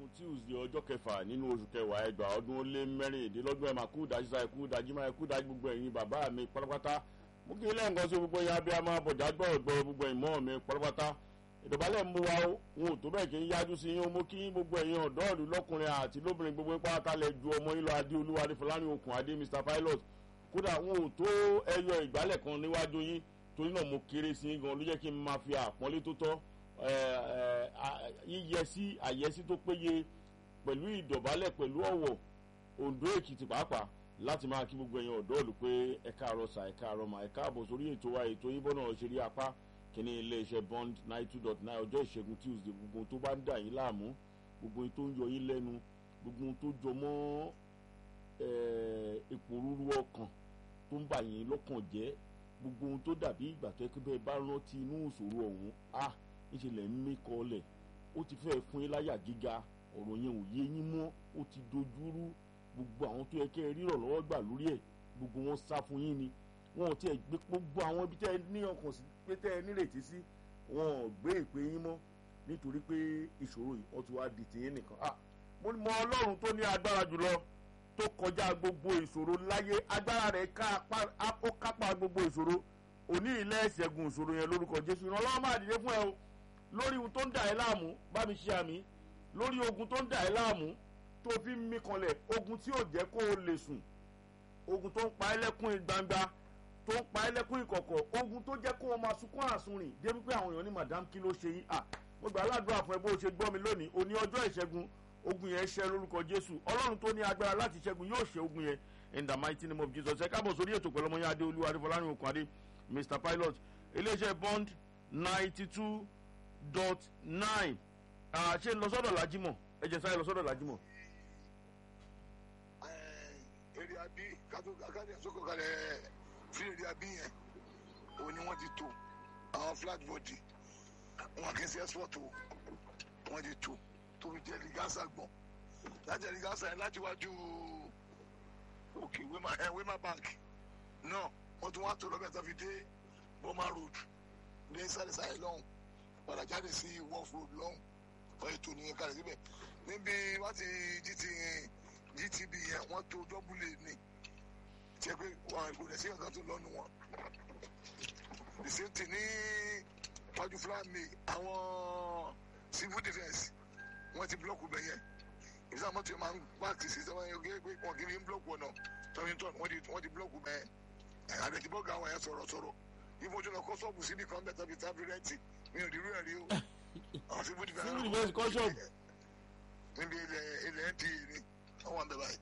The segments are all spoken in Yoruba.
tuesday ọjọ́ kẹfà nínú oṣù kẹwàá ẹgbàá ọdún ó lé mẹ́rìndínlọ́gbọ̀n ẹ̀ máa kú dájú sáà kú dájú máa kú dájú gbogbo ẹ̀yin bàbá mi pátápátá mú kí ilé nǹkan sí gbogbo ya bí a máa bọ̀dá gbọ́ gbọ́ gbogbo ìmọ̀ mi pátápátá ìdọ̀bálẹ̀ ń bú wa ó wọn ò tó bẹ́ẹ̀ kí n yájú sí yín ó mú kí gbogbo ẹ̀yin ọ̀dọ́ ìlú lọ́kùnrin àti lóbìnrin gbogbo ipá àtàlẹ̀ ju ọmọ yín lọ adé olúwa adé fọláni okùn adé mr pilot kódà wọn ò tó ẹyọ ìgbálẹ̀ kan níwájú yín torí náà mo kéré sí yín gan ló jẹ́ kí n máa fi àpọ́nlé tó tọ́ yíyẹsí àyẹsí tó péye pẹ̀lú ìdọ̀bálẹ̀ pẹ̀lú ọ̀wọ̀ ondo èkìtì pàápàá láti máa kí gbogbo ẹ̀yin ọ̀dọ́ ìlú pé ẹ káàárọ̀ sà ẹ káàárọ̀ mà ẹ káàbọ̀ sórí ètò wa ètò yín bọ́nà ṣeré apá kìíní iléeṣẹ́ bond nine two dot nine ọjọ́ ìṣẹ́gun tuesday gbogbo tó bá ń dà yín láàmú gbogbo tó ń yọ yín lẹ́nu gbogbo tó jọ mọ́ ipò rúru ọkàn tó ń bà yín lọ́kàn jẹ́ gbogbo ohun tó dàbí ìgbà tó ẹkẹ bẹ́ẹ̀ bá rántí inú ìṣòro ọ̀hún a ìṣẹ̀lẹ̀ ń mí kọlẹ̀ ó ti fẹ́ fún yín láyà gíga ọ̀rọ̀ yẹn ò yé yín mọ́ ó ti dojúrú gbogbo àwọn tó yẹ kẹ́ ẹ rírọ̀ lọ́wọ́ gbà lórí ẹ̀ gbogbo wọn sá fún yín ni wọn ò tiẹ̀ gbé gbogbo àwọn ibi tẹ́ ẹ ní ọkàn sí pé tẹ́ ẹ nírètí sí wọn ò gbé ìpè yín mọ́ nítorí pé ìṣòro yìí wọ́n ti wá di tìyín nìkan ah mo mọ ọlọ́run tó ní agbára jùlọ tó kọjá gbogbo ìṣòro láyé agbára rẹ̀ ó kápá gbogbo ìṣòro òní ilẹ̀ ìṣẹ́gun ìṣòro yẹn lórúkọ jésù ìrànlọ́wọ́ máa dìde fún ẹ o lórí ohun tó ń dà ẹ́ láàmú bá mi ṣe àmì lórí ogun tó ń dà ẹ́ láàmú tó fi ń mí kanlẹ̀ ogun tí ò jẹ́ kó o lè sùn ogun tó ń pa ẹ́ lẹ́kún gbangba tó ń pa ẹ́ lẹ́kún ìkọ̀kọ̀ ogun tó jẹ́ kó o máa sunkún àsunrìn débi pé àwọn èèyàn ní madam kí ló ṣe yín à mo gbà aládùúrà fún ẹ bó o ṣe gbọ́ mi lónìí òní ọjọ́ ìṣẹ́gun ogun yẹn ṣẹ lórúkọ jésù ọlọ́run tó ní agbára láti ṣẹ́gun yóò ṣe ogun yẹn in the mighty name of jesus ẹ káàbọ̀ sórí ètò pẹ̀lú ọmọ yẹn adé olúwa adéfọlárìn okùn adé mr pilot iléeṣẹ́ bond ninety two dot nine ṣe lọ sọ́dọ̀ lajimọ̀ ẹ jẹ́ sáré lọ sọ́dọ̀ lajimọ̀. èrè àbí kátó akáde àsokò kalẹ̀ fún èrè àbí yẹn òun ni wọ́n ti tó àwọn flat body wọn kì í ṣe export o wọ́n ti tó tó fi jẹ́ ligasa gbọ̀n láti jẹ́ ligasa yẹn láti wájú òkè wema ẹ wema bank náà wọ́n tún wá tó lọ́bẹ̀ tó fi dé boma road ní sáré-sáré lọ́hùn padà jáde sí wolf road lọ́hùn wọ́n ètò nìyẹn kalẹ̀ síbẹ̀ níbi wọ́n ti gt gtb yẹn wọ́n tó dọ́bùlẹ̀ ní tiẹ̀ pé wọn kò lẹ̀ sí nǹkan tó lọ́nu wọn the same thing ní wájú fúlàmì àwọn civil defence wọ́n ti blọọkù bẹ yẹn ìsá mọ́tò yẹn máa ń pààkì sí sọ́wọ́n yẹn gẹ́gẹ́ pé wọ́n kì í blọọkù ọ̀nà tọ́yìntọ́n wọ́n ti blọọkù bẹ yẹn àdètìbọ́gà àwọn yẹn sọ̀rọ̀ sọ̀rọ̀ ìfojú lọ kọ́ sọ́ọ̀bù síbi kan bẹ́ẹ̀ tàbí tàbí rẹ́ǹtì mi ò dìrú ẹ̀ rí o àwọn civil defence civil defence kọ́ ṣọ́ọ̀bù. níbi ilẹ̀ ilẹ̀ nta ni àwọn àbẹ̀ báyìí.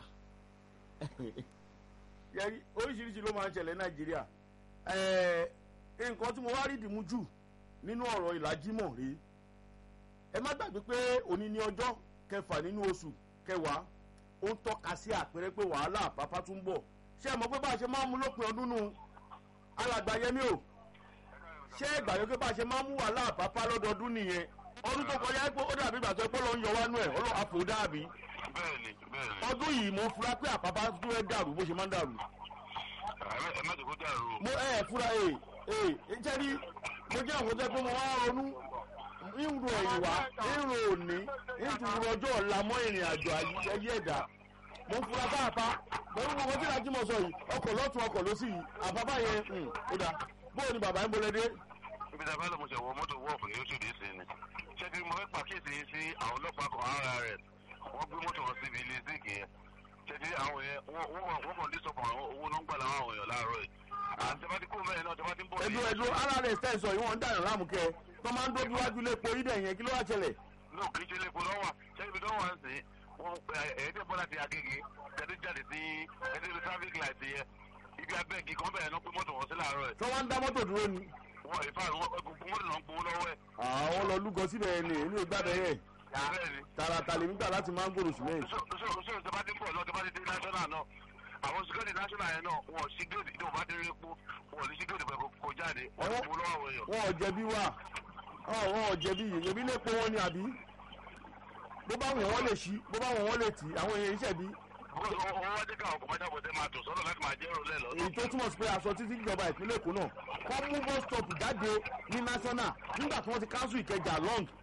yẹri oríṣiríṣi ló máa ń ṣẹlẹ̀ nàìjíríà nǹkan tí mo wá rí dìmú jù nínú ọ̀rọ̀ ìlàjímọ̀ rèé ẹ má gbàgbé pé òní ní ọjọ́ kẹfà nínú oṣù kẹwàá ó ń tọ́ka sí àpẹẹrẹ pé wàhálà àpápá tún bọ̀ ṣé ẹ mọ̀ pé bá a ṣe máa ń mú lópin ọdún nù alàgbà yẹmí o ṣé ẹ gbàgbé pé bá a ṣe máa ń mú wàhálà àpápá lọ́dọọdún nìyẹn ọdún tó kọjá pé ó dàbí ìgbà tó ẹ pé ló ń yọ wá nú ẹ ọlọ́ àpò dàbí bẹ́ẹ̀ni bẹ́ẹ̀ni. ọdún yìí mo fura pé àpápá tó ẹ dàrú bó ṣe máa ń dàrú ẹ má jẹ́ kó dàrú o. mo ẹ fura ẹ ẹ jẹ́ rí mo jẹ́ àwọn tó ẹ pé mo wá ronú ìrù ẹ̀yìn wá ìrù òní ìtùrù ọjọ́ ọ̀la mọ́ ìrìn àjò ayé ẹ̀dá mo ń fura báàpá pẹ̀lú gbogbo tí ìdájí mọ̀ sọ yìí ọkọ̀ lọ́tún ọkọ̀ ló sì yìí àbábá yẹn ó dà bóyá ni bàbá ń bolẹ̀ dé. ibi tí a bá lọ mo ṣe wọ mọ́tò wọ́ọ̀fù ní oṣù dé sí ni ṣé kí mo fẹ́ pàkíyèsí yín sí àwọn ọlọ́pàá kan ara rẹ̀ wọ́n gbé mọ́tò wọn síbi ilé zik yẹn ṣé kí àwọn yẹn wọ́n kàn dé sọ̀kan owó náà ń gbà láwọn àwọn èèyàn láàárọ̀ yìí àti tẹ́fà ti kó mẹ́rin náà tẹ́fà ti ń bọ̀ ẹdun ẹdun ara rẹ sẹ́sọ yìí wọ́n ń dànù láàmúkẹ́ tó máa ń dójú wájú lé po yídẹ̀ yẹn kí ló wá ṣẹlẹ̀. ní òkè ṣe lépo lọ́wọ́ ṣé ibi tó wà ń sìn wọ́n ẹ̀ẹ́dẹ̀ bọ́lá ti agége tẹ́tí jáde sí ẹ̀ẹ́dẹ̀ traffic light yẹn ibi abẹ́ẹ̀gì kan bẹ̀rẹ̀ náà pé mọ́tò wọn sí láàárọ̀ ẹ̀ tó wá ń dá mọ́tò dúró ni. wọ́n ìfà gbogbo mọ́tò náà ń gbowó lọ́wọ́ ẹ̀. àwọn lọ lúgọ síbẹ̀ ni èmi ò gbàdọ̀ yẹ bẹ́ẹ̀ni tààràtà lèmi gbà láti máa ń gbòòrò sílẹ̀. so so so tẹ́fà ti ń bọ̀ náà tẹ́fà ti dé national náà àwọn security national yẹn náà wọn sí gèdè tí wọn bá délé epo wọn ní sí gèdè pẹ̀lú kò jáde wọn ti mú lọ́wọ́ àwọn èèyàn. wọn ò jẹ̀bi wà wọn ò jẹ̀bi yìí èmi lè po wọn ni àbí bó bá wọn wọn lè ṣí bó bá wọn wọn lè tì àwọn èèyàn iṣẹ́ bí owó wá jẹ́ káwọn kọ̀mọ́jà bọ̀dẹ́ máa tò sọ́dọ̀ láti máa jẹ́ èrò lẹ́lọ́. èyí tó túmọ̀ sí pé aṣọ títí ìjọba ìpínlẹ̀ èkó náà kọ́ mú bus stop jáde ní national nígbà tí wọ́n ti cancel ìkẹjà long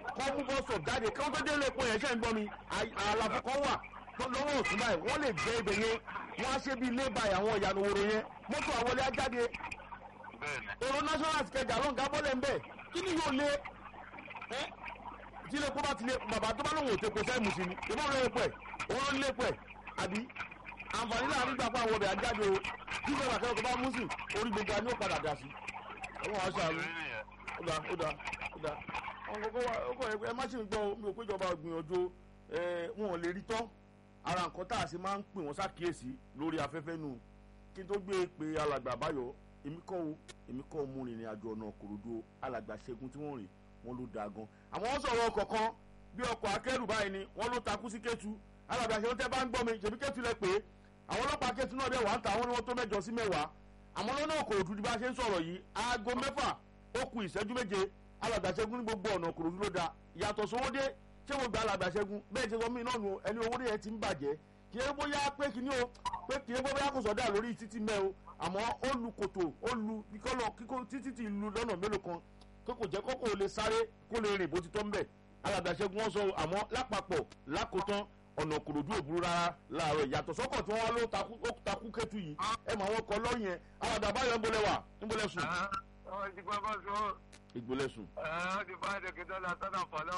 kọ́ mú bọ́sọ̀ jáde kí wọ́n tó dé ilé epo yẹn ṣe ń gbọ́ mi à- àlàfo kan wà tó lọ́wọ́ òsùn báyìí wọ́n lè gbé ibẹ̀ yẹn wọ́n á ṣe bí ilé báyìí àwọn ìyànà òwòrò yẹn mọ́tò àwọlé á jáde bẹ́ẹ̀ni èrò national kẹjà ló ń ga bọ́lẹ̀ ń bẹ̀ kí ni yóò lé ẹ́ tí ilé epo bá ti lé bàbá tó bá lóun ò tepo sẹ́yìn mùsùlùmí ní ìbọn lóye pẹ̀ òun ló ń lé pẹ̀ àbí àǹfààní láàrin gbà fún àwọn ọbẹ̀ àjáde o tí ìjọba akẹ́kọ̀ọ́ bá mú sí orí gbogbo àni ó padà dà sí àwọn àṣà àrùn ìrírí nìyẹn ó dá ó dá ó dá àwọn kókó wa ó kọ̀ ẹ má ṣe ń gbọ́ o, mi ò péjọba gbìyànjú ẹ wọn ò lè rí tán ara nǹkan tá a ṣe máa ń pè wọ́n ṣàkíyèsí lórí afẹ́fẹ́ nù kí n tó gbé pé alàgbà báyọ̀ èmi kọ́ o èmi kọ́ o mú rìnrìn àjò ọ̀nà kòròdú o alàgbà ṣẹ́gun tí wọ́n rìn wọ́n ló dáa gan àwọn wọ́n sọ̀rọ̀ ọkọ̀ kan bí ọkọ̀ akẹ́rù báyìí ni wọ́n ló takú sí kẹ́tù alàgbà ṣẹ́gun tẹ́ bá ń gbọ́ mi ṣèbí kẹ́tù lẹ pé àwọn ọlọ́pàá kẹ́tù náà dẹ̀ wá ń ta àwọn ni wọ́n tó mẹ́jọ sí mẹ́wàá àmọ́ lọ́nà kòròdú bí bá ṣe ń sọ̀rọ̀ yìí aago mẹ́fà ó ku ìṣẹ́jú méje alàgbà ṣẹ́gun ní gbogbo ọ̀nà kòròdú ló da yàtọ̀ sówódé ṣé mo gba alàgbà ṣẹ́gun bẹ́ẹ̀ ṣe sọ mí náà nù ẹni owó yẹn ti ń bàjẹ́ kì í bóyá pé kì í ní o pé kì í bóyá kò sọdá lórí títí mẹ́ o àmọ́ ó lu kòtò ó lu kíkọ́lọ̀ kíkó títí ti lu lọ́nà mélòó kan pé kò jẹ́ kókò lè sáré kó lè rìn bó ti tọ́ ń bẹ̀ alàgbà ṣẹ́gun wọn sọ o, àmọ́ lápapọ̀ lákòótán ọ̀nà kòròdú òburú rárá láàárọ̀ ìyàtọ̀ sọ́kọ̀ tí wọ́n wá ló takú ó takú kẹ́tù yìí ẹ mọ àwọn ọkọ̀ lọ́yìn yẹn alàgbà báyọ̀ ń bolẹ̀ wà ń bolẹ̀ sùn ọmọ ti gbọ́ bọ́ sọ ìgbòlẹ̀ sùn. ọ́ ti bá ẹ̀dẹ̀ kí dọ́là sọ́nà fọ́lọ́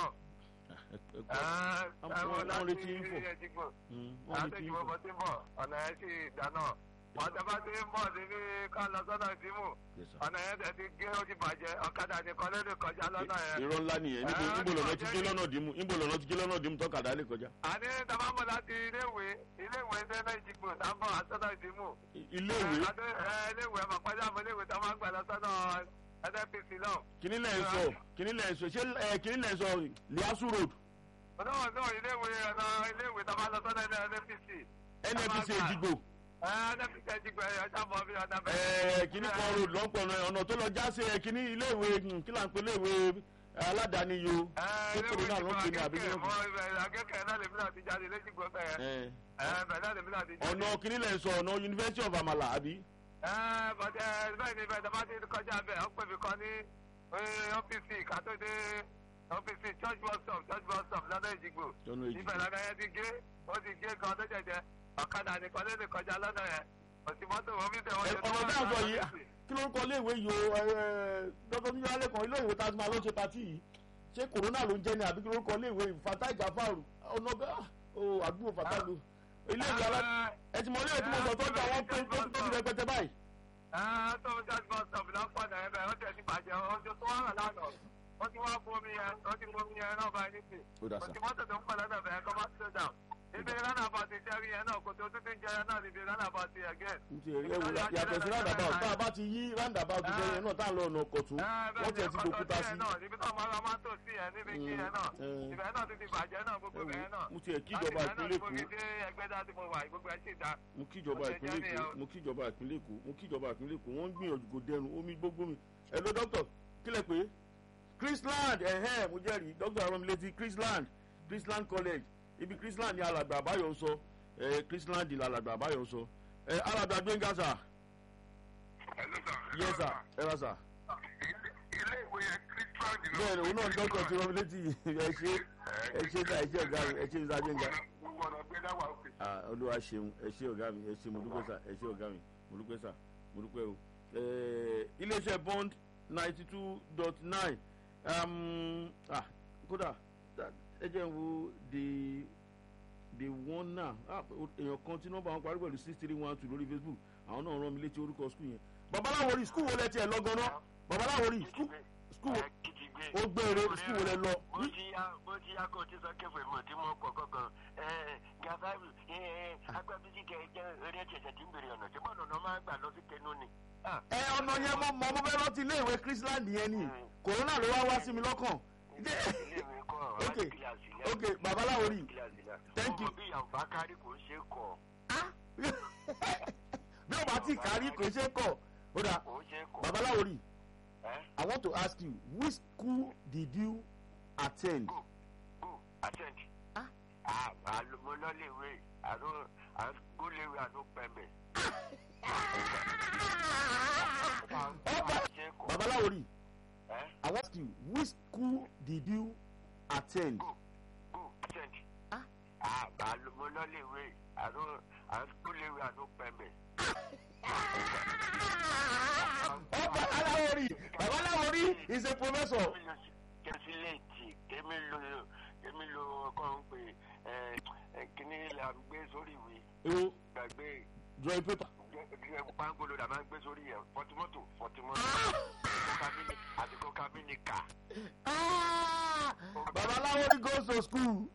wọ́n retí ń fò ẹ̀ẹ́dẹ́gbọ̀n wọ́n retí àtẹ̀jú ń fò. bọ́bọ́ tí ń bọ̀ ọ̀nà ẹ̀ sì dáná wọ́n tẹ́ bá ti ń bọ̀ níbi ká lọ sọ́nà ìdímù Yes, sir. ọ̀nà yẹn tẹ̀ ti gé ó ti bàjẹ́ ọ̀kadà nìkan ló lè kọjá lọ́nà yẹn. irọ́ ńlá nìyẹn níbo Ah, níbo lọ́nà ti ọjọ́ gé yìí. lọ́nà dìímù níbo lọ́nà ti gé lọ́nà dìímù tọ́kadà lè kọjá. àní tàbámọ̀ láti iléèwé iléèwé sẹ́nà ìdìbò tábọ̀ àsọ́nà ìdímù. iléèwé iléèwé ọmọ pàjá àmọ́ iléèwé tá a máa ń gbà lọ sọ́nà nnpc náà. kíní lẹ̀ ń sọ kíní lẹ̀ ń sọ ṣé ẹ kíní lẹ̀ ń sọ liasu road náà náà iléèwé ọ̀nà iléèwé tá a máa lọ sọ́nà nnpc. nnpc èjìgbò nnpc ìdìbò ẹ̀ ṣàbọ̀ bí ọ̀nà ẹ kíní kan road lọ́pọ̀ ọ̀nà tó lọ já sí ẹ kíní iléèwé hmm, kí là ń pè iléèwé aládàáni yo ṣé corona ló ń pè ní àbí kí ló ń pè akẹ́kẹ̀ẹ́ náà lèmi náà ti jáde léjìgbò bẹ́ẹ̀ ẹ bẹ́ẹ̀ náà lèmi náà ti jáde. ọ̀nà kíní lẹ̀ ń sọ ọ̀nà university of amala àbí bọ́dẹ bẹ́ẹ̀ ni bẹ́ẹ̀ tọ́ba ti kọjá bẹ́ẹ̀ ó pè mí kan ní ọ́fíìsì kátó dé ọ́fíìsì church bus stop church bus stop lọ́dọ̀ ìjìgbò ọ̀nà ibẹ̀ èjìgbò lọ́dọ̀ yẹn ti gé ó ti gé kan tó jẹjẹ ọ̀kadà nìkan ló lè kọjá lọ́dọ̀ yẹn òsì mọ́tò wọn fi tẹ̀wọ́n Ẹ, ọ̀nà tí a sọ yìí kí ló ń kọ iléèwé yìí o dọ́tọ̀ níjọ́ alẹ́ kan iléèwé tá a ti máa lọ ṣe patí yìí ṣé corona ló ń jẹ́ ni àbí kí ló ń kọ iléèwé Fatai Jafaru ọ̀nà bẹ́ẹ̀ o àdúgbò Fatai lu iléèwé alá ẹ ti mọ iléèwé tí mo sọ tó ń jà wọ́n pé tó tó ti rẹpẹtẹ báyìí. tó church bus stop lọ́pọ̀ náà ẹ̀ bẹ́ẹ̀ ó tẹ̀ ti bàjẹ́ ọjọ́ tó wà lánàá wọ́n ti wá bomi yẹn wọ́n ti bomi yẹn náà báyìí nísìnyí ó dà sá òtí mọ́tò tó ń pọ̀ lọ́dọ̀ bẹ̀rẹ̀ kọ́ máa slow down. ibi rán àbá ti jẹ́rí yẹn náà kò tó tún ti ń jẹrẹ náà níbi rán àbá ti again. n ti rí ewu yàtọ̀ sí roundabout tá a bá ti yí roundabout bẹ́ẹ̀ yẹn náà tá a lọ ọ̀nà ọ̀kọ̀tún wọ́n tiẹ̀ ti dòkúta sí. níbi tó máa ra máa tó sí ẹ níbi kí ẹ náà Mm. ibẹ̀ náà ti ti bàjẹ́ náà gbogbo bẹ̀rẹ̀ náà. mo tiẹ̀ kíjọba ìpínlẹ̀ Èkó láti ìgbà náà tí mo fi dé ẹgbẹ́ dá tí mo wà gbogbo ẹ sì dá. mo kíjọba Ó ṣe ìpínlẹ̀ jẹ́ Èkó nìyẹn o. mo kíjọba ìpínlẹ̀ Èkó mo kíjọba ìpínlẹ̀ Èkó wọ́n ń gbìyànjú kò dẹrùn omi gbogbo mi ẹ lọ dókítà kílẹ̀ pé Chrisland ẹ̀hẹ́n mo jẹ́rìí dókítà arọmọlétí Chrisland Chrisland College ibi Chrisland ni alàgbà àbáyọ sọ ẹ Chrisland ni alàgbà àbáyọ sọ ẹ alàgbà Gbénga sà yẹ sà ẹ rà sà ilé ìwé yẹn christian ni bẹ́ẹ̀ ni òun náà dókítà tí arọmọlétí ẹ ṣe ẹ ṣe ká ẹ ṣe ọ̀gá mi ẹ ṣe ìsà Gbénga gbogbo ọ̀nà gbé dáwà òkè. ah olúwa ṣeun ẹ ṣé ọ̀gá mi ẹ ṣé mo dúpẹ́ sà ẹ ṣé ọ̀gá mi mo dúpẹ́ sà mo dúpẹ́ o Eh, iléeṣẹ́ bond ninety two dot nine kódà that- ẹ jẹ́ n wo the the one now ah èèyàn kan tí nọ́mbà wọn parí pẹ̀lú six three one two lórí facebook àwọn náà rán mi létí orúkọ skul yẹn babaláwo rí skul wo lẹ tiẹ̀ lọ gan-an babaláwo rí skul skul wo ó gbére skul wo lẹ lọ bó ti yá bó ti yá kó o ti sọ kẹfẹ mọ tí mo pọ kankan ẹ gafaru ẹ agbábísí kẹ jẹ eré ẹsẹ tí ń bèrè ọ̀nà tí bọ́ọ̀nù náà máa gbà lọ sí kẹnu ni. ẹ ọ̀nà yẹn mo mọ mo fẹ́ rántí iléèwé chrisland yẹn ni corona ló wá wá sí mi lọ́kàn iléèwé kọ Ok, láti kíláàsì lẹ. ok, babaláwo rí. kíláàsì lẹ. Thank you. ọmọ bí yànfà kárí kò ń ṣe kọ bí o bá ti kárí kò ṣe kọ ó dà kò ń ṣe kọ. babaláwo rí ẹ i want to ask you which school did you attend. go go attend. Ah. ah àlùmọ́lọ́lẹ̀wé àlọ́ àgọ́lẹ̀wé àlọ́ pẹ̀mẹ̀. ọba ṣe kọ. babaláwo rí ẹ i want to ask you which school did you attend go go attend. Ah. ah àlọ́ mo lọ lè wé àlọ́ àlọ́ lè wé àlọ́ pẹ̀mẹ̀. ọba aláwọ̀rí bàbá aláwọ̀rí is a professor. kémi lo kẹsílẹ̀tì kémi lo kémi lo kọ́ ń pè ẹ ẹ kíní là ń gbé sórí ìwé ewo gbàgbé drawing paper. pangolo la máa ń gbé sórí ẹ fọtimọ́tò fọtimọ́tò àti kọ́kámínìkà. bàbá aláwọ̀rí goes to school.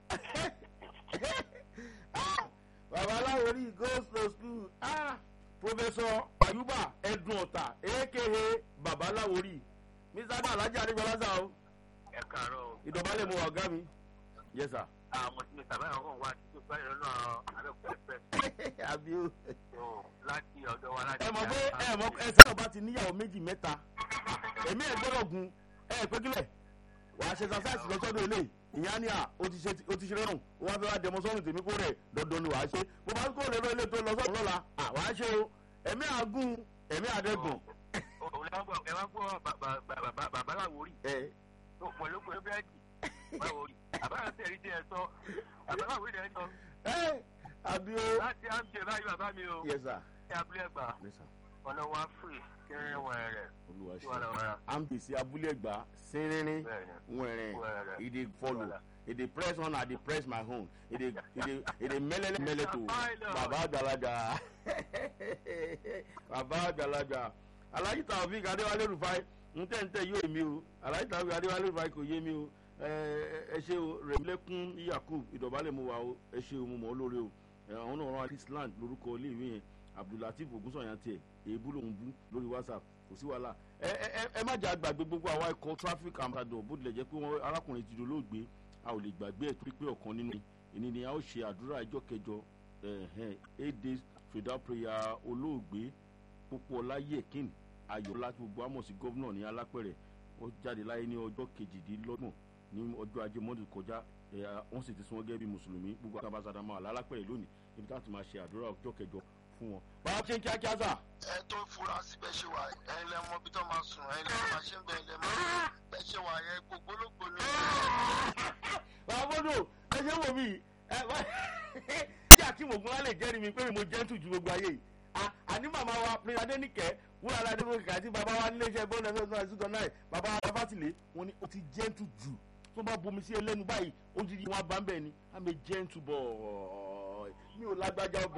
Ah, bàbá aláwọ̀rí goes to school. Ah, professor ayuba ẹdun ọ̀tà aka bàbá aláwọ̀rí mr adé alhaji adigunlaza o ẹ kàárọ̀ o. ìdọ̀bálẹ̀ mo wà ọ̀gá mi. yes sir. àwọn tí mi sábà yàn kàn wá títí báyìí lọ́nà abẹ́kọ̀ọ́fẹ́ àbí o. láti ọ̀dọ̀ wa láti. ẹ mọ̀ pé ẹ mọ̀ pé ẹsẹ̀ ọba ti níyàwó méjì mẹ́ta èmi ẹ̀ gbọ́dọ̀ gun ẹ pé kílẹ̀ wàá ṣe exercise lọ́sọ́dọ̀ ilé ìyá ni à ó ti ṣe ó ti ṣe rẹrùn ó wá fẹ́ wá dẹmọ sọ́run tèmi kó rẹ̀ dandan ni wàá ṣe bó bá kó lérò ilé tó lọ sọ́run lọ́la à wàá ṣe o ẹ̀mí àgùn ẹ̀mí àdẹ́gùn. òun lè wá gbọ́ ẹ wá gbọ́ bàbá- bàbá bàbá làwórí ẹ tó pọ̀ ló pé búrẹ́dì báwòrí bàbá yà tẹ̀rí tí ẹ sọ bàbá làwórí ẹ sọ ẹ àbí o. láti àmì báyìí bàbá mi o yes sir ní abúlé ẹgbà yes sir ọ̀nà wa fún kẹrin wọn rẹ̀ olúwa tí wọ́n ṣe lọ rà ambisi abúlé ẹgbà sínrín bẹ́ẹ̀ ni. wẹ̀rẹ̀ Wẹ̀rẹ̀. e dey follow e dey press one i dey press my own e dey e dey e dey mẹlẹlẹ mẹlẹ to baba àgbàlagbà baba àgbàlagbà alhaji taofik adéwálé rufai ntẹ̀ntẹ̀ yóò mi o alhaji taofik adéwálé rufai kò yé mi o ẹ ẹ ṣe o rẹ̀mílẹ́kún yakub ìdọ̀bálẹ̀ mo wà o ẹ ṣe o mo mọ̀ ọ́ lórí o ẹ àwọn náà rán island lórúkọ iléèwé yẹn abdulateef ogunsanya tiẹ̀ èébú lòún bú lórí whatsapp kò sí wàhálà ẹ ẹ ẹ ẹ má jà gbàgbé gbogbo àwa ikọ̀ traffic ambassador bó tilẹ̀ jẹ́ pé wọ́n arákùnrin ti dolóògbé a ò lè gbàgbé ẹ̀ torí pé ọ̀kan nínú ìní ni a ó ṣe àdúrà ẹjọ́ kẹjọ ẹ̀hẹ́n eight days fìdá prayer olóògbé pópó ọláyẹ̀kín ayọ̀lá tí gbogbo àmọ̀ sí gómìnà ní alápẹ̀rẹ̀ ó jáde láyé ní ọjọ́ kejìdínlọ́gbọ̀n ní ọjọ́ ajé mọ́tò kọjá ẹ̀ wọ́n sì ti sún wọn gẹ́gẹ́ bí mùsùlùmí gbogbo àtàbàṣàdà máa lálápẹ̀rẹ̀ lónìí níbi táwọn ti máa ṣe àdúrà ọjọ́ kẹjọ fún wọn. bàbá ṣe ń kíákíá sà. ẹ tó fura sí bẹ́ẹ̀ ṣe wà ẹ̀yin lẹ mọ bí tó máa sùn ẹ̀yin lẹ máa ṣe ń bẹ̀ lẹ mọ bẹ́ẹ̀ ṣe wà yẹ gbogbo olóògbé ni. bàbá bọ́dọ̀ ẹ ṣe wò mí ẹ bá tí akim ogunla lè jẹ́rìí mi pé mo jẹ́ntù ju gbogbo ayé yìí À- àní màmá wa prince adéníkẹ́ wúrà aládé ló kàkà tí bàbá wa nílé iṣẹ́ bọ́ọ̀lù ẹ̀fẹ́ náà ṣùgbọ́n náà bàbá wa fásitì wọn ni ó ti jẹ́ntù jù tó bá bomi sí ẹlẹ́nu báyìí ó ti di wọn bá ń bẹ̀ ni i'm a gentle boy mi ò lágbájá ọbẹ̀.